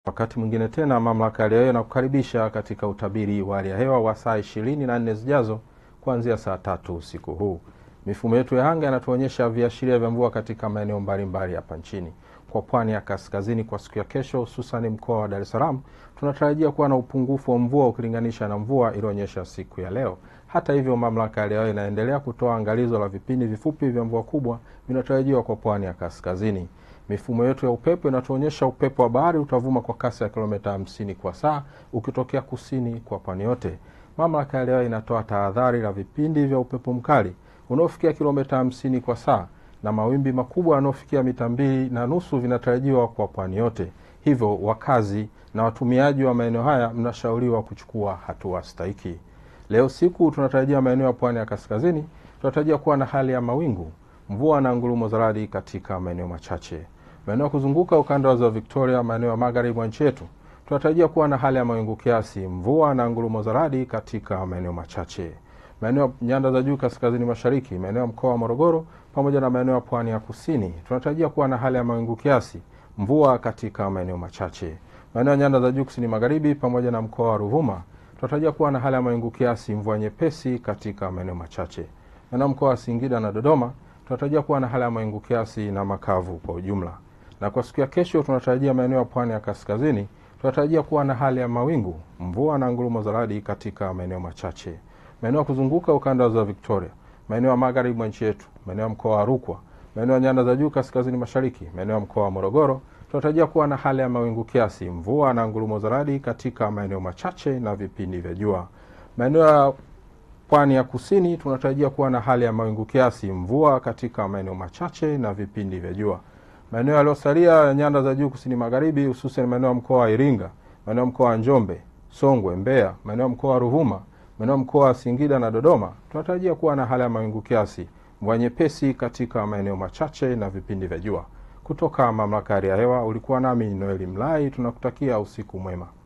Wakati mwingine tena mamlaka ya hali ya hewa inakukaribisha katika utabiri wa hali ya hewa wa saa ishirini na nne zijazo kuanzia saa tatu usiku huu. Mifumo yetu ya anga inatuonyesha viashiria vya mvua katika maeneo mbalimbali hapa nchini. Kwa pwani ya kaskazini kwa siku ya kesho, hususan mkoa wa Dar es Salaam, tunatarajia kuwa na upungufu wa mvua ukilinganisha na mvua iliyoonyesha siku ya leo. Hata hivyo, mamlaka ya hali ya hewa inaendelea kutoa angalizo la vipindi vifupi vya mvua kubwa vinatarajiwa kwa pwani ya kaskazini. Mifumo yetu ya upepo inatuonyesha upepo wa bahari utavuma kwa kasi ya kilomita 50 kwa saa ukitokea kusini kwa pwani yote. Mamlaka ya hali ya hewa inatoa tahadhari la vipindi vya upepo mkali unaofikia kilomita 50 kwa saa na mawimbi makubwa yanayofikia mita mbili na nusu vinatarajiwa kwa pwani yote. Hivyo wakazi na watumiaji wa maeneo haya mnashauriwa kuchukua hatua stahiki. Leo siku tunatarajia maeneo ya pwani ya kaskazini tunatarajia kuwa na hali ya mawingu, mvua na ngurumo za radi katika maeneo machache. Maeneo ya kuzunguka ukanda wa ziwa Victoria, maeneo ya magharibi mwa nchi yetu tunatarajia kuwa na hali ya mawingu kiasi, mvua na ngurumo za radi katika maeneo machache. Maeneo ya nyanda za juu kaskazini mashariki, maeneo ya mkoa wa Morogoro pamoja na maeneo ya pwani ya kusini tunatarajia kuwa na hali ya mawingu kiasi, mvua katika maeneo machache. Maeneo ya nyanda za juu kusini magharibi pamoja na mkoa wa Ruvuma tunatarajia kuwa na hali ya mawingu kiasi, mvua nyepesi katika maeneo machache. Maeneo ya mkoa wa Singida na Dodoma tunatarajia kuwa na hali ya mawingu kiasi na makavu kwa ujumla. Na kwa siku ya kesho tunatarajia maeneo ya pwani ya kaskazini tunatarajia kuwa na hali ya mawingu, mvua na ngurumo za radi katika maeneo machache. Maeneo ya kuzunguka ukanda wa ziwa Victoria, maeneo ya magharibi mwa nchi yetu, maeneo ya mkoa wa Rukwa, maeneo ya nyanda za juu kaskazini mashariki, maeneo ya mkoa wa Morogoro tunatarajia kuwa na hali ya mawingu kiasi, mvua na ngurumo za radi katika maeneo machache na vipindi vya jua. Maeneo ya pwani ya kusini tunatarajia kuwa na hali ya mawingu kiasi, mvua katika maeneo machache na vipindi vya jua. Maeneo yaliyosalia ya nyanda za juu kusini magharibi, hususan maeneo ya mkoa wa Iringa, maeneo ya mkoa wa Njombe, Songwe, Mbeya, maeneo ya mkoa wa Ruvuma, maeneo ya mkoa wa Singida na Dodoma tunatarajia kuwa na hali ya mawingu kiasi, mvua nyepesi katika maeneo machache na vipindi vya jua. Kutoka mamlaka ya hali ya hewa, ulikuwa nami Noeli Mlai. Tunakutakia usiku mwema.